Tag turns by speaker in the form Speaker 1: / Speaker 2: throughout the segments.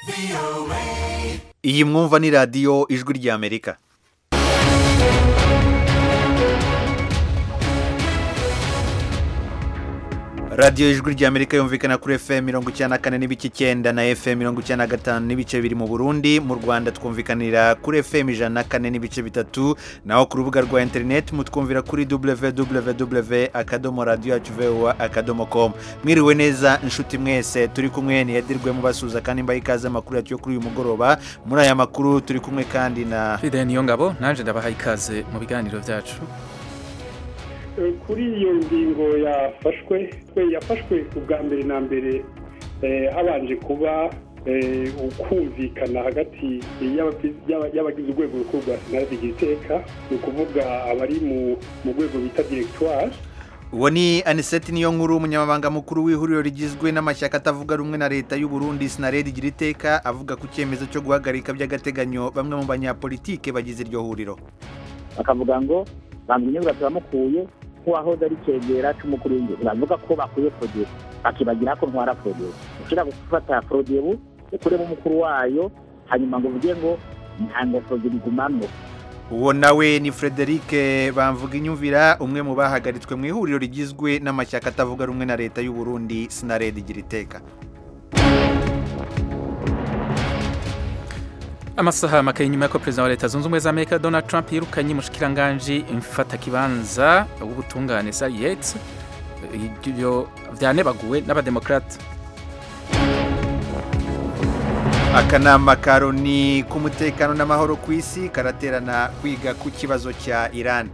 Speaker 1: iyi mwumva ni radiyo ijwi ry'amerika radiyo ijwi ry'amerika yumvikana kuri fm mirongo icyenda na kane n'ibice icyenda na fm mirongo icyenda na gatanu n'ibice biri mu burundi mu rwanda twumvikanira kuri fm ijana na kane n'ibice bitatu naho ku rubuga rwa interineti mutwumvira kuri www akadomo radiyo yacu voa akadomo com mwiriwe neza inshuti mwese turi kumwe niyadirwe mubasuza kandi mbaye ikaze amakuru yacu yo kuri uyu mugoroba muri aya makuru turi kumwe kandi na
Speaker 2: fide niyo ngabo nanjye ndabaha ikaze mu biganiro byacu
Speaker 3: kuri iyo ngingo yafashwe yafashwe ubwa mbere na mbere habanje kuba ukumvikana hagati y'abagize urwego rukuru rwa senari igiteka ni ukuvuga abari mu rwego bita diregitwari
Speaker 1: uwo ni aniseti niyo nkuru umunyamabanga mukuru w'ihuriro rigizwe n'amashyaka atavuga rumwe na leta y'u Burundi sinaredi igira iteka avuga ku cyemezo cyo guhagarika by'agateganyo bamwe mu banyapolitike bagize iryo huriro
Speaker 4: bakavuga ngo bamwe turamukuye nk'uwahoze ari cyegera cy'umukuru w'igihugu bavuga ko bakuye poroduwi bakibagira ko ntwara poroduwi ushobora gufata poroduwi ukuremo umukuru wayo hanyuma ngo uvuge ngo ntabwo poroduwi igumamo
Speaker 1: uwo nawe ni frederic bamvuga inyumvira umwe mu bahagaritswe mu ihuriro rigizwe n'amashyaka atavuga rumwe na leta y'u Burundi sinaredi igira iteka
Speaker 2: amasaha make nyuma y'uko perezida wa leta zunze ubumwe za amerika donald trump yirukanye umushikiranganji mfatakibanza w'ubutungane sari yetsi ibyo byanebaguwe n'abademokarate
Speaker 1: akanama ka loni k'umutekano n'amahoro ku isi karaterana kwiga ku kibazo cya iran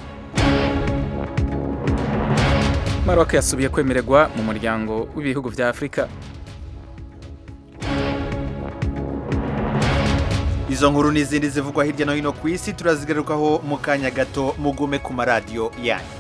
Speaker 2: maroc yasubiye kwemererwa mu muryango w'ibihugu bya afurika
Speaker 1: izo nkuru n'izindi zivugwa hirya no hino ku isi turazigarukaho mu kanya gato mugume ku maradiyo yanyu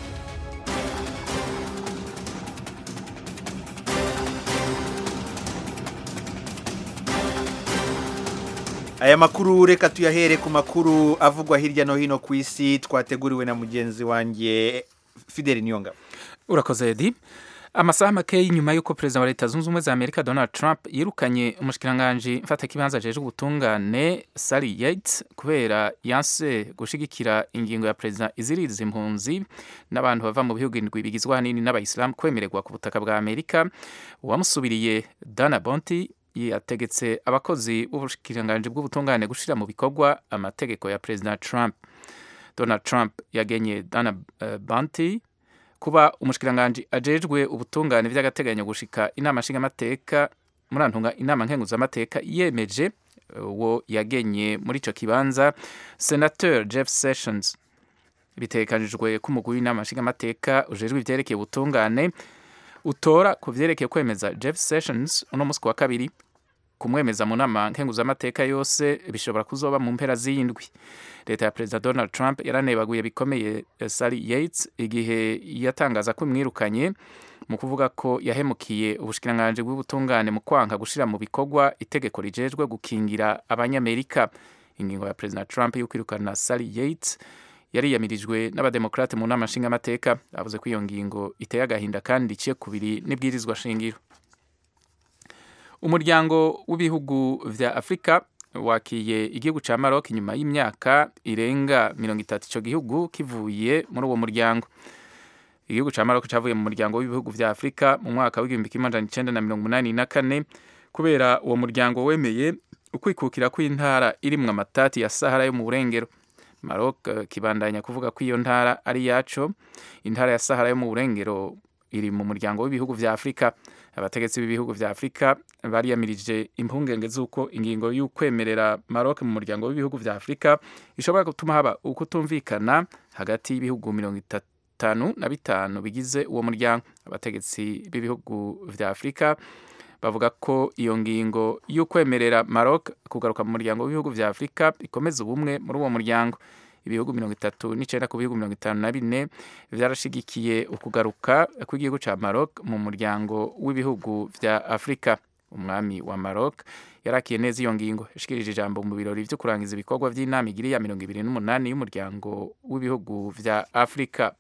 Speaker 1: aya makuru reka tuyahere ku makuru avugwa hirya no hino ku isi twateguriwe na mugenzi wanjye fideli niyongabo
Speaker 2: urakoze edi amasaha make nyuma y'uko perezida wa leta zunze ubumwe za amerika donald trump yirukanye umushikiranganji mfatakibanza ajejwe ubutungane sari yates kubera yanse gushigikira ingingo ya perezida iziriza impunzi n'abantu bava mu bihugu indwi bigizwe ahanini n'abayisilamu kwemererwa ku butaka bwa amerika uwamusubiriye dana bonti yategetse abakozi b'ubushikiranganji bw'ubutungane gushyira mu bikorwa amategeko ya perezida trump donald trump yagenye dana uh, bonti kuba umushikiranganji ajejwe ubutungane by'agateganyo gushika inama nshingamateka murantunga inama nkenguzamateka yemeje uwo yagenye muri ico kibanza senateur jeff sessions bitekanijwe ko umugwi w'inama nshingamateka ujejwe ivyerekeye ubutungane utora ku vyerekeye kwemeza jeff sessions uno musi wa kabiri kumwemeza mu nama nkenguzamateka yose bishobora kuzoba mu mpera z'indwi leta ya perezida donald trump yaranebaguye bikomeye sari yates igihe yatangaza ko imwirukanye mu kuvuga ko yahemukiye ubushikiranganji bw'ubutungane mu kwanka gushyira mu bikorwa itegeko rijejwe gukingira abanyamerika ingingo ya perezida trump yo kwirukana sari yates yariyamirijwe n'abademokarate mu nama nshingamateka bavuze ko iyo ngingo iteye agahinda kandi iciye kubiri n'ibwirizwa shingiro umuryango w'ibihugu vya afurika wakiye igihugu ca Maroc nyuma y'imyaka irenga mirongo itatu ico gihugu kivuye muri uwo muryango igihugu ca Maroc cavuye mu muryango w'ibihugu vya afurika mu mwaka w'igihumbi kimwe amajana icenda na mirongo umunani na kane kubera uwo muryango wemeye ukwikukira kw'intara irimwo amatati ya sahara yo mu burengero Maroc kibandanya kuvuga ko iyo ntara ari yaco intara ya sahara yo mu burengero iri mu muryango w'ibihugu vya afurika abategetsi b'ibihugu vya afurika bariyamirije impungenge z'uko ingingo y'ukwemerera maroc mu muryango w'ibihugu vya afurika ishobora gutuma haba ukutumvikana hagati y'ibihugu mirongo itanu na bitanu bigize uwo muryango abategetsi b'ibihugu vya afurika bavuga ko iyo ngingo y'ukwemerera maroc kugaruka mu muryango w'ibihugu vya afurika ikomeza ubumwe muri uwo muryango ibihugu mirongo itatu n'icenda ku bihugu mirongo itanu na bine vyarashigikiye ukugaruka kw'igihugu ca Maroc mu muryango w'ibihugu vya Afrika umwami wa Maroc yarakiye neza iyo ngingo yashikirije ijambo mu birori vyo kurangiza ibikorwa vy'inama igiri ya mirongo ibiri n'umunani y'umuryango w'ibihugu vya Afrika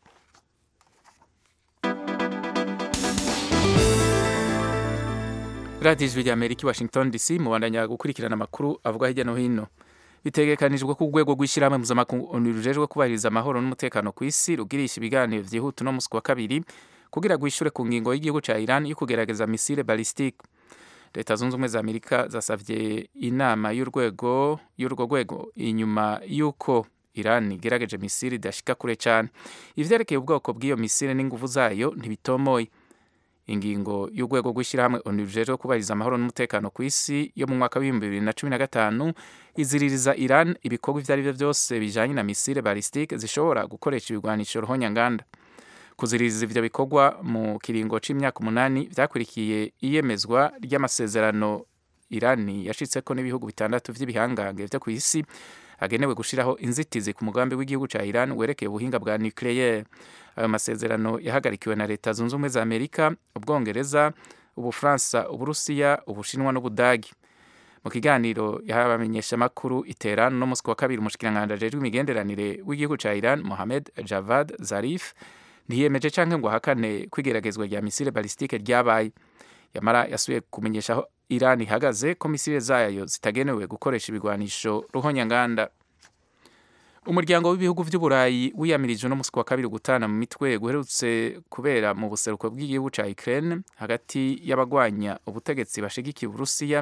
Speaker 2: radiyo ijwi rya amerika i washington dc mubandanya gukurikirana amakuru avuga hirya no hino bitegekanijwe ko urwego rw'ishyirahamwe mpuzamakungu rujejwe kubahiriza amahoro n'umutekano ku isi rugirisha ibiganiro byihuta uno munsi wa kabiri kugira rwishyure ku ngingo y'igihugu cya iran yo kugerageza misile balistique leta zunze ubumwe za amerika zasabye inama y'urwego y'urwo rwego inyuma y'uko iran igerageje misile idashika kure cyane ivyerekeye ubwoko bw'iyo misile n'inguvu zayo ntibitomoye ingingo y'urwego rw'ishyirahamwe onu rujejwe kubahiriza amahoro n'umutekano ku isi yo mu mwaka w'ibihumbi bibiri na cumi na gatanu iziririza iran ibikorwa ibyo ari byo byose bijanye na misile balistique zishobora gukoresha ibigwanisho ruhonyanganda kuziririza ivyo bikorwa mu kiringo c'imyaka umunani vyakurikiye iyemezwa ry'amasezerano irani yashitseko n'ibihugu bitandatu vy'ibihangange vyo ku isi agenewe gushiraho inzitizi ku mugambi w'igihugu ca Iran werekeye ubuhinga bwa nucleaire ayo masezerano yahagarikiwe na leta zunze ubumwe za Amerika ubwongereza ubufaransa uburusiya ubushinwa n'ubudagi mu kiganiro yahabamenyesha makuru iterano no musi wa kabiri umushikiranganji ajejwe imigenderanire w'igihugu ca Iran Mohamed Javad Zarif ntiyemeje canke ngo ahakane kwigeragezwa rya misile balistike ryabaye yamara yasubiye kumenyesha aho Iran ihagaze ko misile zayo zitagenewe gukoresha ibigwanisho ruhonyanganda umuryango w'ibihugu vy'uburayi wiyamirije no musi wa kabiri gutana mu mitwe guherutse kubera mu buseruko bw'igihugu ca Ukraine hagati y'abagwanya ubutegetsi bashigikiye Uburusiya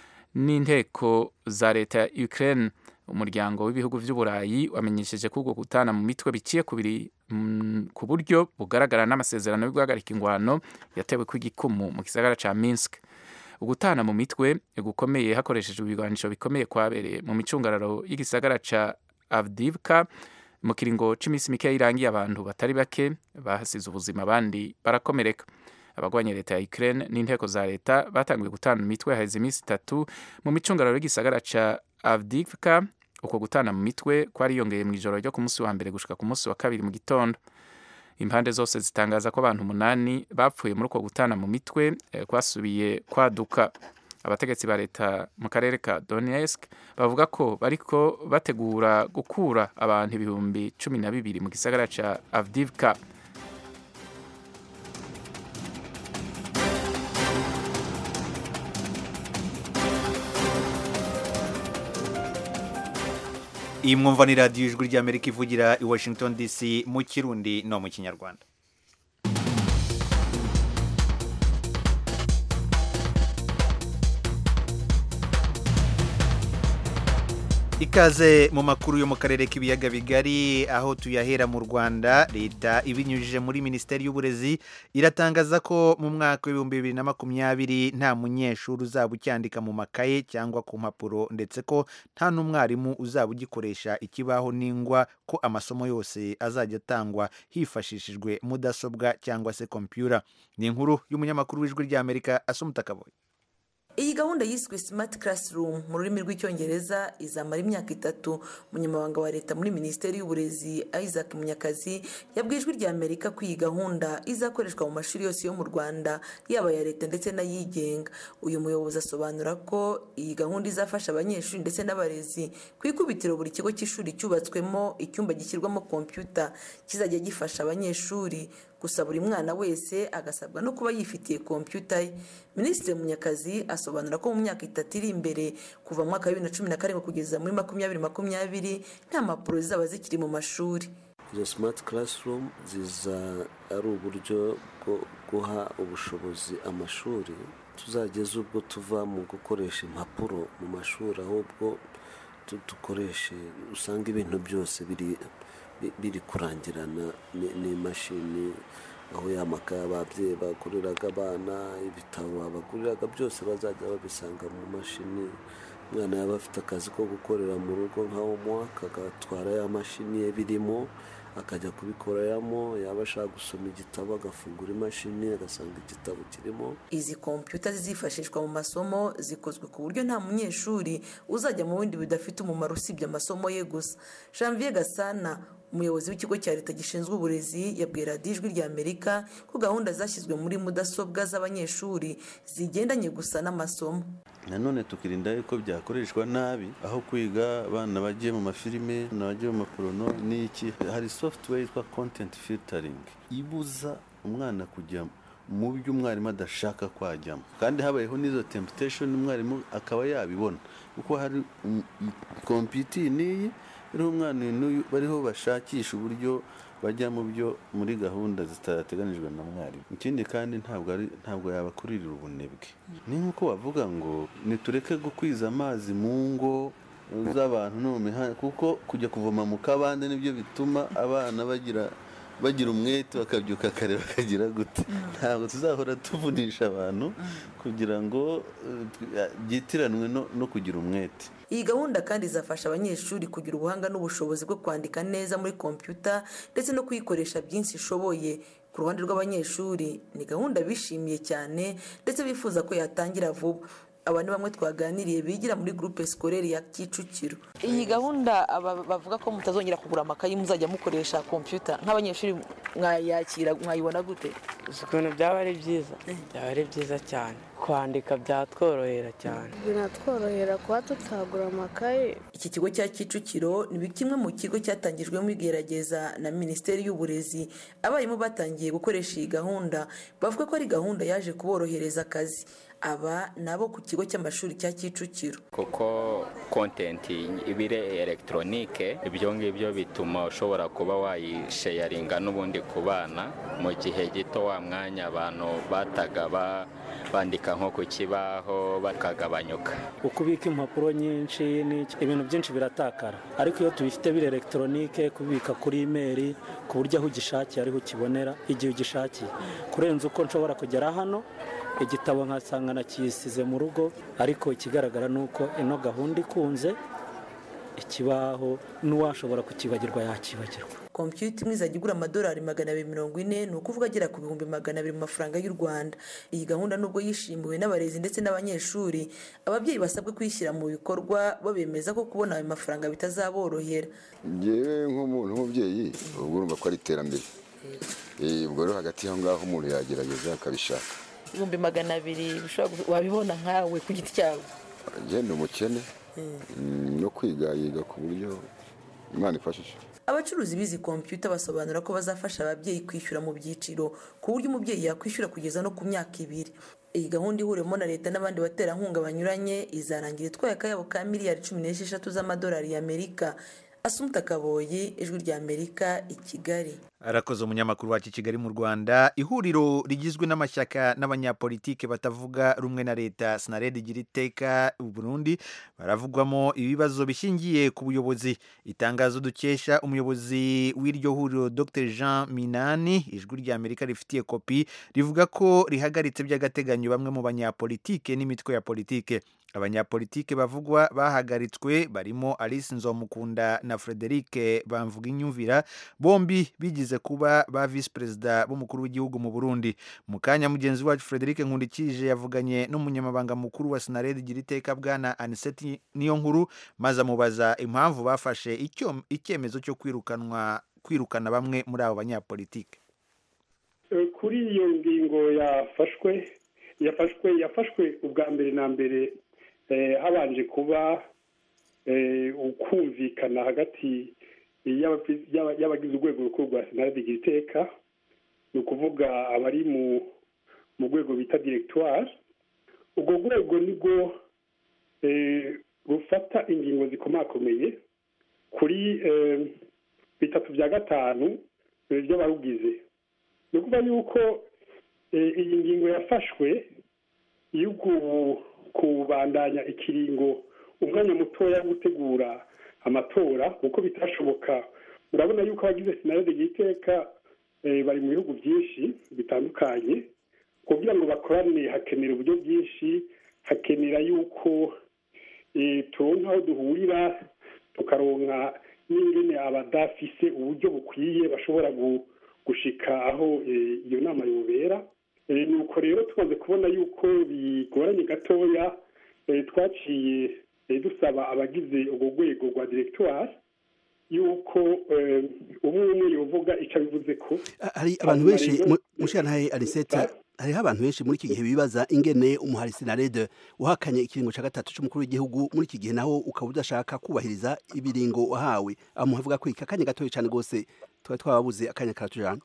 Speaker 2: n'inteko za leta ya Ukraine umuryango w'ibihugu vy'uburayi wamenyesheje ko ubwo gutana mu mitwe biciye kubiri mm, ku buryo bugaragara n'amasezerano yo guhagarika ingwano yatewe kw'igikumu mu gisagara ca Minsk ugutana mu mitwe gukomeye hakoreshejwe ibigwanisho bikomeye kwabereye mu micungararo y'igisagara ca Avdivka mu kiringo c'imisi mike irangiye abantu batari bake bahasize ubuzima abandi barakomereka abagwanya leta ya Ukraine n'inteko za leta batanguye gutana mu mitwe haheze iminsi itatu mu micungararo y'igisagara ca Avdivka uko gutana mu mitwe kwariyongeye mu ijoro ryo ku munsi wa mbere gushika ku munsi wa kabiri mu gitondo impande zose zitangaza ko abantu umunani bapfuye muri uko gutana mu mitwe eh, kwasubiye kwaduka abategetsi ba leta mu karere ka Donetsk bavuga ko bariko bategura gukura abantu ibihumbi cumi na bibiri mu gisagara ca Avdivka
Speaker 1: iyi mwumva ni radiyo ijwi ry'amerika ivugira i washington dc mu kirundi no mu kinyarwanda ikaze mu makuru yo mu karere k'ibiyaga bigari aho tuyahera mu rwanda leta ibinyujije muri minisiteri y'uburezi iratangaza ko mu mwaka w'ibihumbi bibiri na makumyabiri nta munyeshuri uzaba ucyandika mu makaye cyangwa ku mpapuro ndetse ko nta n'umwarimu uzaba ugikoresha ikibaho n'ingwa ko amasomo yose azajya atangwa hifashishijwe mudasobwa cyangwa se kompiyura ni inkuru y'umunyamakuru w'ijwi ry'amerika asumuta kaboye
Speaker 5: iyi gahunda yiswe smart classroom mu rurimi rw'icyongereza izamara imyaka itatu umunyamabanga wa leta muri minisiteri y'uburezi isaac munyakazi yabwiye ijwi rya amerika ko iyi gahunda izakoreshwa mu mashuri yose yo mu rwanda yaba aya leta ndetse n'ayigenga uyu muyobozi asobanura ko iyi gahunda izafasha abanyeshuri ndetse n'abarezi ku ikubitiro buri kigo cy'ishuri cyubatswemo icyumba gishyirwamo kompiyuta kizajya gifasha abanyeshuri gusa buri mwana wese agasabwa no kuba yifitiye kompiyuta ye minisitiri munyakazi asobanura ko mu myaka itatu iri imbere kuva mu mwaka wa bibiri na cumi na karindwi kugeza muri makumyabiri makumyabiri nta mpapuro zizaba zikiri mu mashuri
Speaker 6: izo simati karasirumu ziza ari uburyo bwo guha ubushobozi amashuri tuzageze ubwo tuva mu gukoresha impapuro mu mashuri ahubwo dukoreshe usanga ibintu byose biri biri kurangirana n'imashini aho ya makaye ababyeyi baguriraga abana ibitabo babaguriraga byose bazajya babisanga mu mashini umwana yaba afite akazi ko gukorera mu rugo nka homuwaka agatwara ya mashini ye birimo akajya kubikoreramo yaba ashaka gusoma igitabo agafungura imashini agasanga igitabo kirimo
Speaker 5: izi kompiyuta zizifashishwa mu masomo zikozwe ku buryo nta munyeshuri uzajya mu bindi bidafite umumaro usibye amasomo ye gusa janvier gasana umuyobozi w'ikigo cya leta gishinzwe uburezi yabwiye radiyo ijwi rya amerika ko gahunda zashyizwe muri mudasobwa z'abanyeshuri zigendanye gusa n'amasomo
Speaker 7: nanone tukirinda yuko byakoreshwa nabi aho kwiga abana bagiye mu mafilime bagiye mu maporono n'iki hari software yitwa content filtering ibuza umwana kujya mu byo umwarimu adashaka kwajyamo kandi habayeho n'izo temptation umwarimu akaba yabibona kuko hari kompiyuta iyi n'iyi iriho umwana n'uyu bariho bashakisha uburyo bajya mu byo muri gahunda zitateganijwe na mwarimu ikindi kandi ntabwo ari ntabwo yabakuririra ubunebwe ni nk'uko bavuga ngo nitureke gukwiza amazi mu ngo z'abantu no mu mihanda kuko kujya kuvoma mu kabande nibyo bituma abana bagira bagira umwete bakabyuka kare bakagira gute ntabwo tuzahora tuvunisha abantu kugira ngo eh, byitiranwe no- no kugira umwete
Speaker 5: iyi gahunda kandi izafasha abanyeshuri kugira ubuhanga n'ubushobozi bwo kwandika neza muri kompiyuta ndetse no kuyikoresha byinshi ishoboye ku ruhande rw'abanyeshuri ni gahunda bishimiye cyane ndetse bifuza ko yatangira vuba aba ni bamwe twaganiriye bigira muri groupe scolaire ya kicukiro iyi gahunda bavuga ko mutazongera kugura amakayi muzajya mukoresha kompiyuta nk'abanyeshuri mwayakira mwayibona gute
Speaker 8: gusa ukuntu byaba ari byiza byaba ari byiza cyane kwandika byatworohera cyane
Speaker 9: binatworohera kuba tutagura amakaye
Speaker 5: iki kigo cya kicukiro ni kimwe mu kigo cyatangijwemo igerageza na minisiteri y'uburezi abarimu batangiye gukoresha iyi gahunda bavuga ko ari gahunda yaje kuborohereza akazi aba nabo ku kigo cy'amashuri cya kicukiro
Speaker 10: kuko kontenti ibire elegitoronike ibyo ngibyo bituma ushobora kuba wayisheyaringa n'ubundi ku bana mu gihe gito wa mwanya abantu bataga ba- bandika nko ku kibaho bakagabanyuka
Speaker 11: ukubika impapuro nyinshi n'iki- ibintu byinshi biratakara ariko iyo tubifite biri elegitoronike kubika kuri imeri ku buryo aho ugishakiye ariho ukibonera igihe ugishakiye kurenza uko nshobora kugera hano igitabo nkasanga nakisize mu rugo ariko ikigaragara ni uko ino gahunda ikunze ikibaho n'uwashobora kukibagirwa yakibagirwa
Speaker 5: kompiyuta imwe izajya igura amadolari magana abiri mirongo ine ni ukuvuga agera ku bihumbi magana abiri mu mafaranga y'u rwanda iyi gahunda nubwo yishimiwe n'abarezi ndetse n'abanyeshuri ababyeyi basabwe kuyishyira mu bikorwa bo bemeza ko kubona ayo mafaranga bitazaborohera
Speaker 12: ngewe nk'umuntu w'umubyeyi ubwo urumva ko ari iterambere Eh, ubwo rero hagati y'aho ngaho umuntu yagerageza akabishaka
Speaker 5: ibihumbi magana abiri wabibona nkawe ku giti cyawe
Speaker 12: agenda umukene mm, no kwiga yiga ku buryo imana ifashije
Speaker 5: abacuruzi b'izi kompiyuta basobanura ko bazafasha ababyeyi kwishyura mu byiciro ku buryo umubyeyi yakwishyura kugeza no ku myaka ibiri iyi gahunda ihuriwemo na leta n'abandi baterankunga banyuranye izarangira itwaye akayabo ka miliyari cumi n'esheshatu z'amadolari y'amerika asumuta kaboyi ijwi ry'amerika i kigali
Speaker 1: arakoze umunyamakuru wacu i kigali mu rwanda ihuriro rigizwe n'amashyaka n'abanyapolitike batavuga rumwe na leta sinaredi igira iteka burundi baravugwamo ibibazo bishingiye ku buyobozi itangazo dukesha umuyobozi w'iryo huriro dr jean minani ijwi ry'amerika rifitiye kopi rivuga ko rihagaritse by'agateganyo bamwe mu banyapolitike n'imitwe ya politike abanyapolitike bavugwa bahagaritswe barimo alice nzomukunda na frederic bamvuga inyumvira bombi bigize kuba ba visi perezida b'umukuru w'igihugu mu burundi mu kanya mugenzi wacu frederic nkundikije yavuganye n'umunyamabanga mukuru wa sinaredi igira iteka bwana aniseti niyo nkuru maze amubaza impamvu bafashe icyo- icyemezo cyo kwirukanwa kwirukana bamwe muri abo banyapolitike
Speaker 3: Eh, kuri iyo ngingo yafashwe yafashwe yafashwe ubwa mbere na mbere eh, habanje kuba eh, ukumvikana hagati y'abafi- y'aba- y'abagize urwego rukuru rwa senarede igira iteka ni ukuvuga abari mu mu rwego bita directoire urwo rwego nibwo eh, rufata ingingo zikomakomeye kuri eh, bitatu bya gatanu eh, by'abarugize ni ukuvuga yuko eh, iyi ngingo yafashwe yo ku- kubandanya ikiringo umwanya mutoya wo gutegura amatora kuko bitashoboka urabona yuko abagize sinarede y'iteka bari mu bihugu byinshi bitandukanye kugira ngo bakorane hakenera uburyo bwinshi hakenera yuko eh, turonka aho duhurira tukaronka n'ingene abadafise uburyo bukwiye bashobora gu- gushika aho eh, iyo nama yobera Eh, nuko rero tumaze kubona yuko bigoranye gatoya eh, twaciye eh, dusaba abagize urwo rwego rwa directoire yuko eh, umwe umwe yovuga icyo abivuze ko
Speaker 13: hari abantu
Speaker 3: Hanyuma
Speaker 13: benshi
Speaker 3: rero-
Speaker 13: mu- mushyantahe arisete hariho abantu benshi muri iki gihe bibaza ingene umuhari sinarede uhakanye ikiringo cya gatatu cy'umukuru w'igihugu muri iki gihe naho ukaba udashaka kubahiriza ibiringo wahawe amuha avuga ko iki akanya gatoya cyane rwose twari twababuze akanya karatujana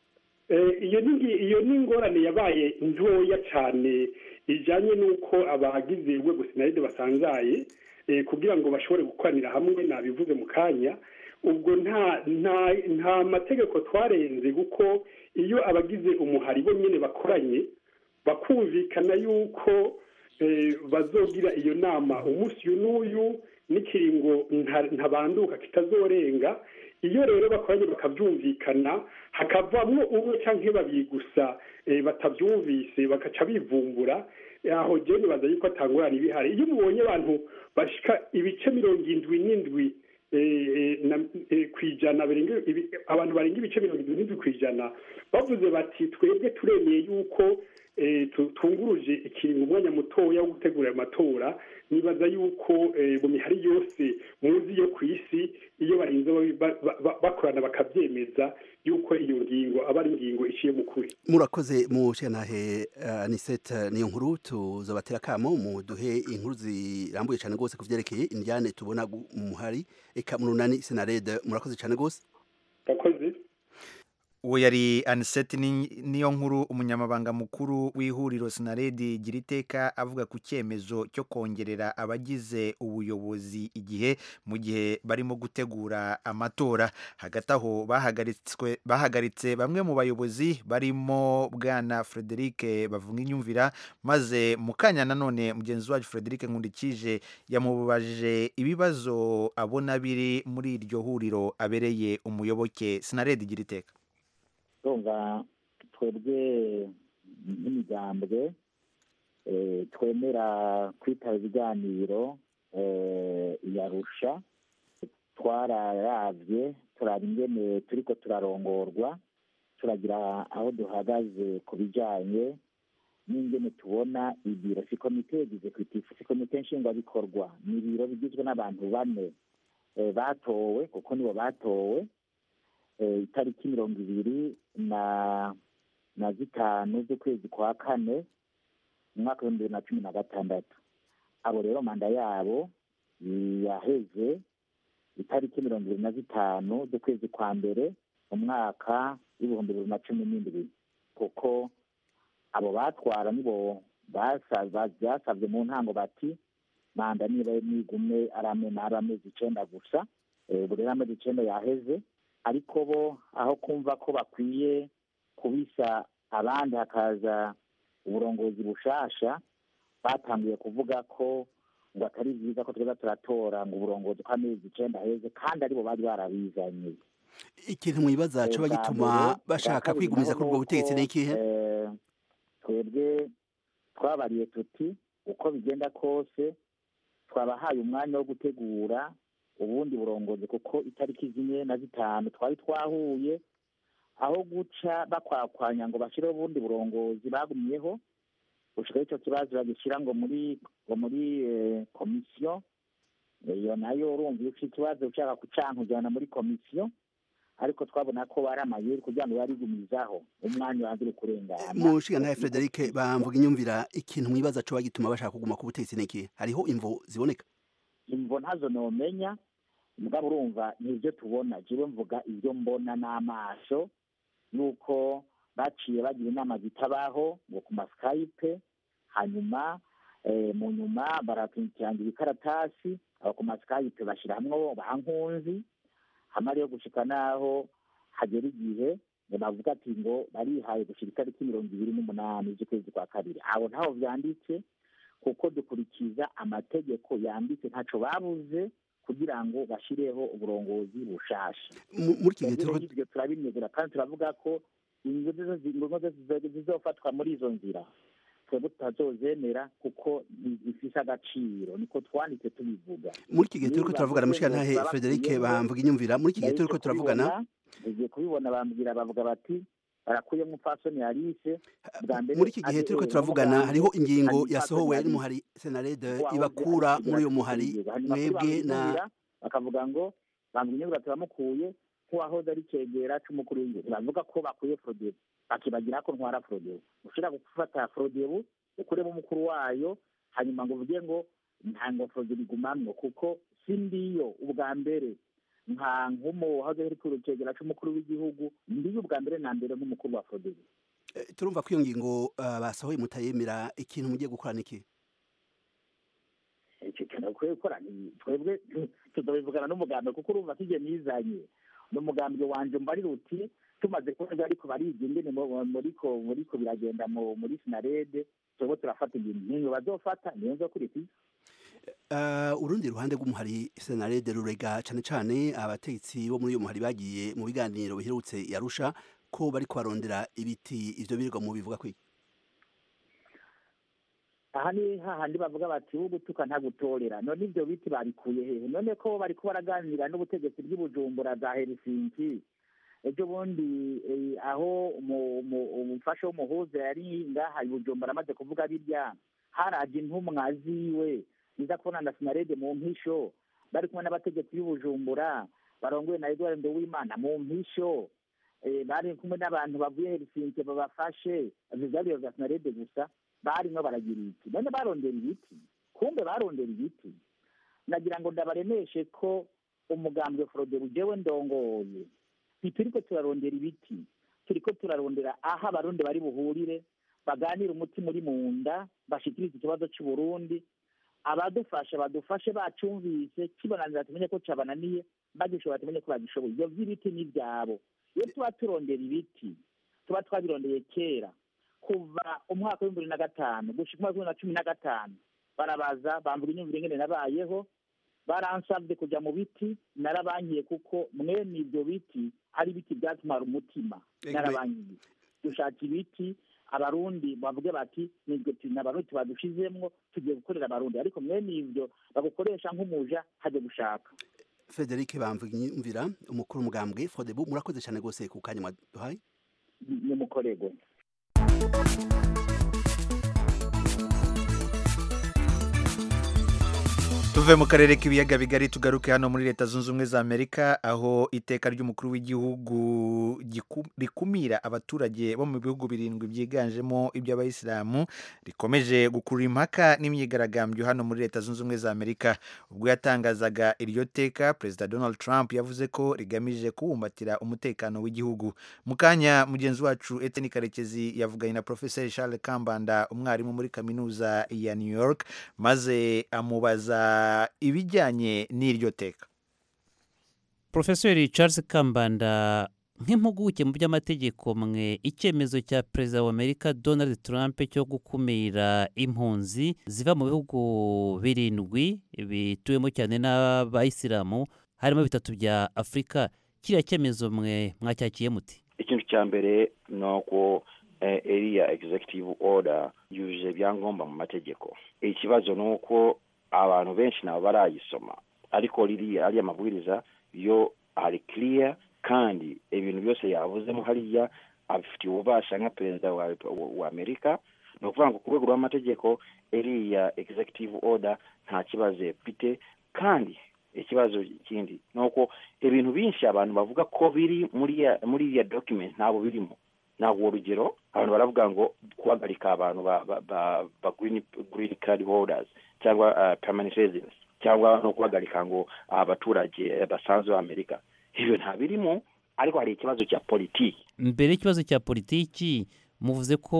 Speaker 3: Eh, iyo ni iyo ni ingorane yabaye ntoya cyane ijyanye n'uko abagize urwego sinaride basanzaye eh, kugira ngo bashobore gukoranira hamwe nabivuze mu kanya ubwo nta nta nta mategeko twarenze kuko iyo abagize umuhari bo nyine bakoranye bakumvikana yuko eh, bazogira iyo nama umunsi uyu n'uyu n'ikiringo nta- ntabanduka kitazorenga iyo rero bakoranye bakabyumvikana hakavamwo umwe cyangwa babiri gusa eh, batabyumvise bagaca bivumbura aho jyewe nibaza yuko atangurana ibihari iyo mubonye abantu bashika ibice mirongo indwi n'indwi eh, eh, na- eh, ku ijana barenga ibi- abantu barenga ibice mirongo indwi n'indwi ku ijana bavuze bati twebwe turemeye yuko eh, tu- tunguruje ikiringo umwanya mutoya wo gutegura ayo matora nibaza yuko eh, mu mihari yose muzi yo ku isi iyo barinze ba- ba- ba- bakorana bakabyemeza yuko iyo ngingo aba ari ingingo iciye mu kuri
Speaker 13: murakoze mu shantahe uh, anisete niyo nkuru tuzobatera kamo muduhe inkuru zirambuye cyane rwose ku vyerekeye indyane tubona gu- mu hari eka mu runani senarede murakoze cyane rwose
Speaker 3: yakoze
Speaker 1: uwo yari aniseti niyo nkuru umunyamabanga mukuru w'ihuriro sinaredi gira iteka avuga ku cyemezo cyo kongerera abagize ubuyobozi igihe mu gihe barimo gutegura amatora hagati aho bahagaritswe bahagaritse bamwe mu bayobozi barimo bwana frederic bavunginyumvira maze mu kanya nanone mugenzi wacu frederic nkundikije yamubajije ibibazo abona biri muri iryo huriro abereye umuyoboke sinaredi gira iteka
Speaker 4: urumva twebwe nk'imigambwe eh, twemera kwitaba ibiganiro eh, yarusha twararavye turaba ingene turiko turarongorwa turagira aho duhagaze ku bijanye n'ingene tubona ibiro si komite yagize kwitifu si komite nshingwabikorwa ni ibiro bigizwe n'abantu bane eh, batowe kuko nibo batowe eh, itariki mirongo ibiri na na zitanu z'ukwezi kwa kane mu mwaka w'ibihumbi bibiri na cumi na gatandatu abo rero manda yabo yaheze itariki mirongo ibiri na zitanu z'ukwezi kwa mbere mu mwaka w'ibihumbi bibiri na cumi n'indwi kuko abo batwara nibo basa- ba- basavye mu ntango bati manda niba nigume ari ame- ari amezi icenda gusa Eh, ubu rero amezi icenda yaheze ariko bo aho kumva ko bakwiye kubisa abandi hakaza uburongozi bushasha batangiye kuvuga ko ngo atari byiza ko tweza turatora ngo uburongozi ko amezi icenda aheze kandi aribo bari barabizanye
Speaker 13: ikintu mwibaza
Speaker 4: Eh,
Speaker 13: coba
Speaker 4: bwa
Speaker 13: gituma
Speaker 4: mbere,
Speaker 13: bashaka
Speaker 4: bwa kabiri
Speaker 13: kwigumiza
Speaker 4: naho
Speaker 13: kuri ubwo
Speaker 4: nuko,
Speaker 13: butegetsi ni ikihe
Speaker 4: eh, twebwe twabariye tuti uko bigenda kose twabahaye umwanya wo gutegura ubundi burongozi kuko itariki zimwe na zitanu twari twahuye aho guca bakwakwanya ngo bashyireho ubundi burongozi bagumyeho gushikaho icyo kibazo bagishyira ngo muri ngo muri eh, komisiyo iyo nayo urumva iyo ufite ikibazo ushaka kucankujyana muri komisiyo ariko twabona ko bari amayeri kugira ngo barigumizaho umwanya wanze uri kurengana
Speaker 13: mu nshingantahe frederic bamvuga inyumvira ikintu mwibaza coba gituma bashaka kuguma ku butegetsi ni ikihe hariho imvo ziboneka
Speaker 4: imvo ntazo nomenya mugabo urumva nibyo tubona jewe mvuga ibyo mbona n'amaso yuko baciye bagira inama zitabaho ngo ku masikayipe hanyuma eh, mu nyuma baratungikirangira ibikaratasi abo ku masikayipe bashyira hamwe bankunzi hamwe ariyo gushika n'aho hagera igihe ngo bavuga ati ngo barihaye gushira itariki mirongo ibiri n'umunani z'ukwezi kwa kabiri abo ntaho vyanditse kuko dukurikiza amategeko yanditse ntaco babuze kugira ngo bashireho uburongozi bushasha
Speaker 13: Mu- muri iki gihe
Speaker 4: Rero
Speaker 13: turiko
Speaker 4: ivyo turabinezera kandi turavuga ko ingingo zose zi- ingingo zose zizo- zizofatwa muri izo nzira twebwe tutazozemera kuko ntizifise agaciro niko twanditse tubivuga
Speaker 13: muri iki gihe turiko turavugana mu nshingantahe frederic bamvuga inyumvira muri iki gihe turiko turavugana
Speaker 4: tugiye kubibona bambwira bavuga bati barakuyemo umupfasoni yarise bwa mbere
Speaker 13: muri iki gihe turiko
Speaker 4: abereye
Speaker 13: turavugana
Speaker 4: umugambi,
Speaker 13: hariho ingingo
Speaker 4: hanyuma
Speaker 13: yasohowe
Speaker 4: umupfasoni
Speaker 13: n'umuhari senarede
Speaker 4: wahoze
Speaker 13: ibakura
Speaker 4: ari
Speaker 13: muri uyo muhari
Speaker 4: kigera hanyuma kuri
Speaker 13: mwebwe na
Speaker 4: bamwinubira, bakavuga ngo bamwinyubira turamukuye nk'uwahoze ari cegera c'umukuru w'igihugu bavuga ko bakuye frodebu bakibagira ko ntwara frodebu ushobora gufata frodebu ukuremo umukuru wayo hanyuma ngo uvuge ngo ntango frodebu igumamwo kuko si ndiyo ubwa mbere nka nk'umuhaze ari kurukegera c'umukuru w'igihugu ndiyo ubwa mbere na mbere nk'umukuru wa fodebu
Speaker 13: turumva ko iyo ngingo basohoye mutayemera ikintu mugiye gukora niki
Speaker 4: icyo kintu bakwiye gukora twebwe tuzabivugana n'umugambi kuko urumva ko igihe nizanye n'umugambi wanje mbarira uti tumaze kubona ariko bariga ingene muriko muriko biragenda muri sinarede twebwe turafata ibintu nk'inyo bazofata niyo nzokurikiza
Speaker 13: urundi ruhande rw'umuhari senarede rurega cyane cyane abategetsi bo muri uyu muhari bagiye mu biganiro biherutse yarusha ko bari kubarondera ibiti ivyo birirwa mu bivuga kwiki
Speaker 4: aha ni hahandi bavuga bati wo gutuka ntagutorera none ivyo biti babikuye hehe none ko bariko baraganira n'ubutegetsi bw'ibujumbura za helsinki ejo bundi aho umufasha w'umuhuza yari ngaha ibujumbura amaze kuvuga birya haraje intumwa ziwe niza kubona na sinarede mu mpisho bari kumwe n'abategetsi b'ibujumbura barongoye na edward nduwimana mu mpisho bari kumwe n'abantu bavuye helsinki babafashe vyariro vya sinarede gusa barimo baragira iki none barondera ibiti kumbe barondera ibiti nagira ngo ndabaremeshe ko umugambwe forodero jewe ndongoye ntituriko turarondera ibiti turiko turarondera aho abarundi bari buhurire baganire umutima uri mu nda bashikirize ikibazo c'uburundi abadufasha badufashe bacumvise kibonanira tumenye ko cabananiye bagishobora tumenye ko bagishoboye ivyo vy'ibiti ni ivyabo iyo tuba turondera ibiti tuba twabirondeye kera kuva umwaka w'ibihumbi bibiri na gatanu gushika umwaka w'ibihumbi na cumi na gatanu barabaza bamvuga inyumvire ingene nabayeho baransabye kuja mu biti narabankiye kuko mwene ivyo biti ari ibiti vyatumara umutima narabankiye dushaka ibiti abarundi bavuge bati nibyo abarundi tubadushizemwo tugiye gukorera abarundi ariko mwene ivyo bagukoresha nk'umuja haje gushaka
Speaker 13: frederic bamvira umukuru w'umugambwe fodebu murakoze cyane rwose ku kanya mwaduhaye
Speaker 4: ni mukorego
Speaker 1: tuve mu karere k'ibiyaga bigari tugaruke hano muri leta zunze ubumwe za amerika aho iteka ry'umukuru w'igihugu rikumira abaturage bo mu bihugu birindwi byiganjemo iby'abayisilamu rikomeje gukurura impaka n'imyigaragambyo hano muri leta zunze ubumwe za amerika ubwo yatangazaga iryo teka perezida donald trump yavuze ko rigamije kubumbatira umutekano w'igihugu mu kanya mugenzi wacu eteni karekezi yavuganye na profeseri charles kambanda umwarimu muri kaminuza ya new york maze amubaza ibijyanye n'iryo teka
Speaker 14: porofesori charles kambanda nk'impuguke mu by'amategeko mwe icyemezo cya perezida wa amerika donald trump cyo gukumira impunzi ziva mu bihugu birindwi bituwemo cyane n'abayisilamu harimo bitatu bya afurika kiriya cyemezo mwe mwacyakiye muti
Speaker 15: ikintu cya mbere ni uko iriya executive order yujuje ibyangombwa mu mategeko ikibazo ni uko abantu benshi ntabwo barayisoma ariko ririya ariya mabwiriza yo ari kiriya kandi ibintu byose yavuzemo hariya abifitiye ububasha nka perezida wa, wa amerika ni ukuvuga ngo ku rwego rw'amategeko iriya executive order nta kibazo ifite kandi ikibazo kindi ni uko ibintu byinshi abantu bavuga ko biri muri muri iriya document ntabwo birimo ntabwo urugero abantu baravuga ngo guhagarika abantu ba ba ba, ba green, green card holders cyangwa uh, permanent residence cyangwa no guhagarika ngo abaturage basanzwe b'amerika ibyo nta birimo ariko hari ikibazo cya politiki
Speaker 14: mbere y'ikibazo cya politiki muvuze ko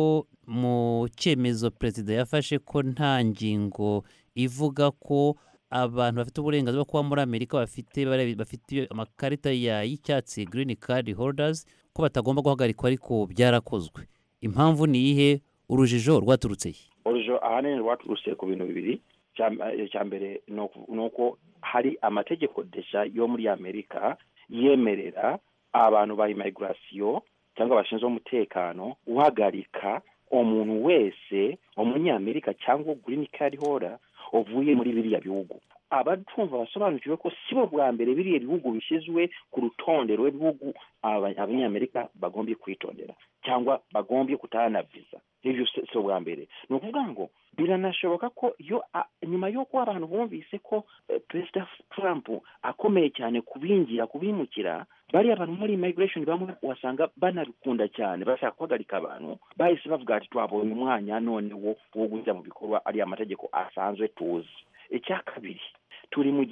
Speaker 14: mu cyemezo perezida yafashe ko nta ngingo ivuga ko abantu bafite uburenganzira bwo kuba muri amerika bafite bafite amakarita y'icyatsi green card holders ko batagomba guhagarikwa ariko byarakozwe impamvu ni iyihe urujijo rwaturutse he
Speaker 15: urujijo ahanini rwaturutse ku bintu bibiri icya mbere ni uko hari amategeko desha yo muri amerika yemerera abantu ba imigirasiyo cyangwa bashinzwe umutekano guhagarika umuntu wese umunyamerika cyangwa green card holder uvuye muri biriya bihugu abatumva basobanukiwe ko si bo bwa mbere biriya bihugu bishyizwe ku rutonde rw'ibihugu abanyamerika bagombye kwitondera cyangwa bagombye kutahana viza ibyo si ubwa mbere ni ukuvuga ngo biranashoboka ko iyo nyuma y'uko abantu bumvise ko perezida trump akomeye cyane kubinjira kubimukira bariya bantu muri immigration bamwe wasanga banabikunda cyane bashaka guhagarika abantu bahise bavuga ati twabonye umwanya none wo gujya mu bikorwa ariya mategeko asanzwe tuzi icya kabiri turi mu gihe cya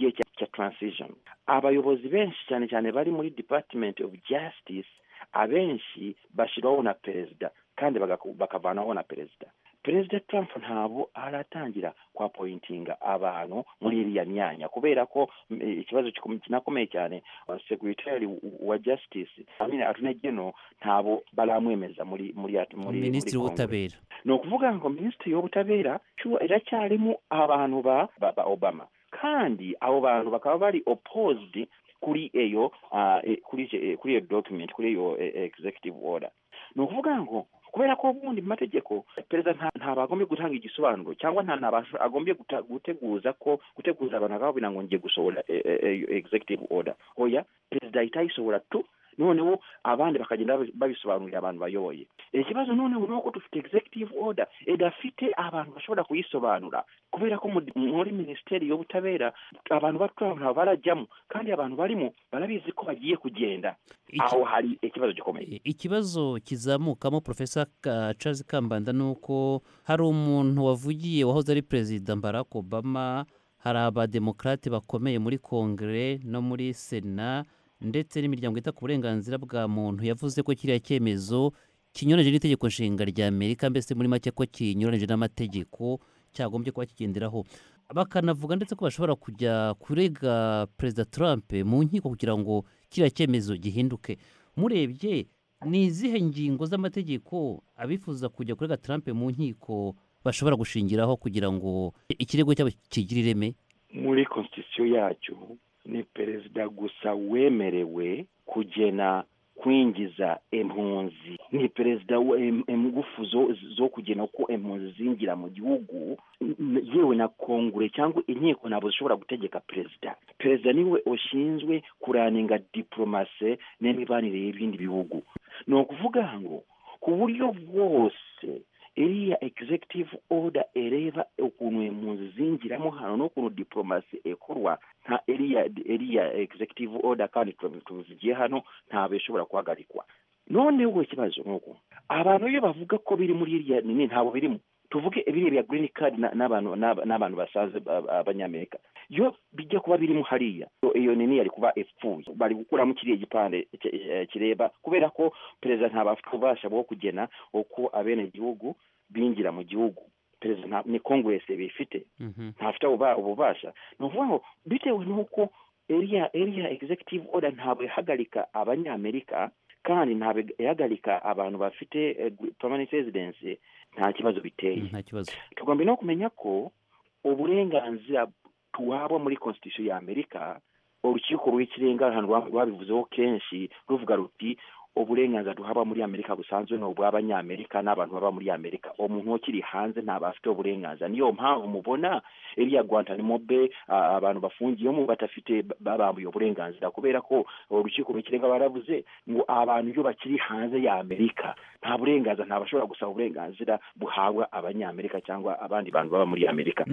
Speaker 15: cya transition abayobozi benshi cyane cyane bari muri department of justice abenshi bashyirwaho na perezida kandi bagaku- bakavanaho na perezida perezida trump ntabwo aratangira kwapointinga abantu muri iriya myanya kubera ko mm, eh, ikibazo kikom- kinakomeye cyane segretary wa justice amina attorney general ntabwo baramwemeza muri muri muri
Speaker 14: minisitiri
Speaker 15: muri Congress.
Speaker 14: w'ubutabera
Speaker 15: ni ukuvuga ngo minisitiri w'ubutabera cyo iracyarimo abantu ba, ba, ba obama kandi abo bantu bakaba bari opposed kuri eyo uh, kuri eh, kuri iyo document kuri iyo eh, executive order ni ukuvuga ngo kubera ko ubundi mu mategeko perezida nta- ntabwo agombye gutanga igisobanuro cyangwa nta ntabwo agombye guta- guteguza ko guteguza abantu akababwira ngo ngiye gusohora eh, eh, eh, executive order oya perezida ahita ayisohora tu noneho abandi bakagenda babi- babisobanurira abantu bayoboye ikibazo noneho ni uko dufite executive order idafite abantu bashobora kuyisobanura kubera ko muri- muri minisiteri y'ubutabera abantu bato ntabwo barajyamo kandi abantu barimo barabizi ko bagiye kugenda aho hari ikibazo gikomeye
Speaker 14: ikibazo kizamukamo profesa Ka- Charles Kambanda ni uko hari umuntu wavugiye wahoze ari perezida Barack Obama hari abademokrate bakomeye muri kongere no muri sena ndetse n'imiryango yita ku burenganzira bwa muntu yavuze ko kiriya cyemezo kinyuranije n'itegeko nshinga rya amerika mbese muri make ko kinyuranije n'amategeko cyagombye kuba kigenderaho bakanavuga ndetse ko bashobora kujya kurega perezida trump mu nkiko kugira ngo kiriya cyemezo gihinduke murebye ni izihe ngingo z'amategeko abifuza kujya kurega trump mu nkiko bashobora gushingiraho kugira ngo ikirego cyabo kigire ireme
Speaker 15: muri constitution yacu ni perezida gusa wemerewe kugena kwinjiza impunzi ni perezida we- em- ingufu zo, zo kugena ko impunzi zinjira mu gihugu n- yewe na kongure cyangwa inkiko ntabwo zishobora gutegeka perezida perezida niwe ushinzwe kuraninga diplomase n'imibanire y'ibindi bihugu ni ukuvuga ngo ku buryo bwose iriya executive order ireba ukuntu impunzi zinjiramo hano n'ukuntu diplomasi ikorwa nta iriya iriya executive order kandi tuzigiye hano ntabwo ishobora guhagarikwa noneho ikibazo ni uko abantu iyo bavuga ko biri muri iriya nini ntabwo birimo tuvuge biriya bya green card na- n'abantu n'aba- n'abantu basaze ba- ba- abanyamerika iyo bijya kuba birimo hariya iyo- iyo nini yari kuba ipfuye bari gukuramo kiriya gipande ki- eh, kireba kubera ko perezida ntabwo afite ububasha bwo kugena uko abenegihugu binjira mu gihugu perezida nta- ni congress bifite ntafite ububa- ububasha ni ukuvuga ngo bitewe n'uko iriya iriya executive order ntabwo ihagarika abanyamerika kandi ntabwo ihagarika abantu bafite eh, permanent residence nta kibazo biteye
Speaker 14: nta kibazo
Speaker 15: tugomba no kumenya ko uburenganzira tuhabwa muri constitution ya amerika urukiko rw'ikirenga ahantu rwa- rwabivuzeho kenshi ruvuga ruti uburenganzira duhabwa muri amerika busanzwe ni ubw'abanyamerika n'abantu baba muri amerika umuntu ukiri hanze ntabwo afite uburenganzira niyo mpamvu mubona iriya guantanamo be ah, abantu bafungiyemo badafite babambuye uburenganzira kubera ko urukiko rw'ikirenga baravuze ngo abantu iyo bakiri hanze ya amerika nta burenganzira nta bashobora gusaba uburenganzira buhabwa abanyamerika cyangwa abandi bantu baba muri amerika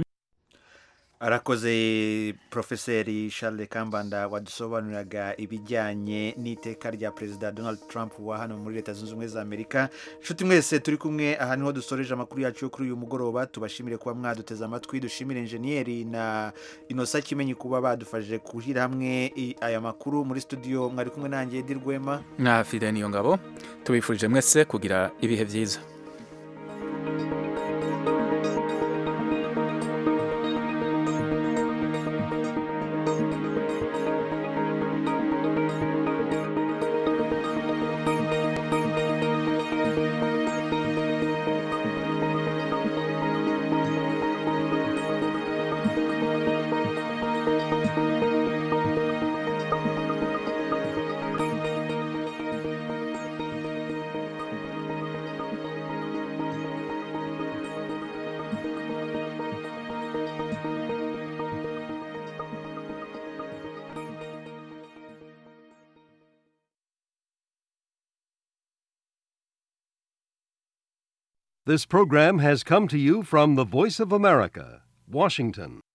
Speaker 1: arakoze porofeseri Charles kambanda wadusobanuriraga ibijyanye n'iteka rya perezida donald trump wa hano muri leta zunze ubumwe za amerika inshuti mwese turi kumwe aha niho dusoreje amakuru yacu yo kuri uyu mugoroba tubashimire kuba mwaduteze amatwi dushimire enjeniyeri na inosa kimenyi kuba badufashije gushyira hamwe i- aya makuru muri studio mwari kumwe nanjye Edi Rwema
Speaker 2: na fide niyo ngabo tubifurije mwese kugira ibihe byiza
Speaker 16: This program has come to you from the Voice of America, Washington.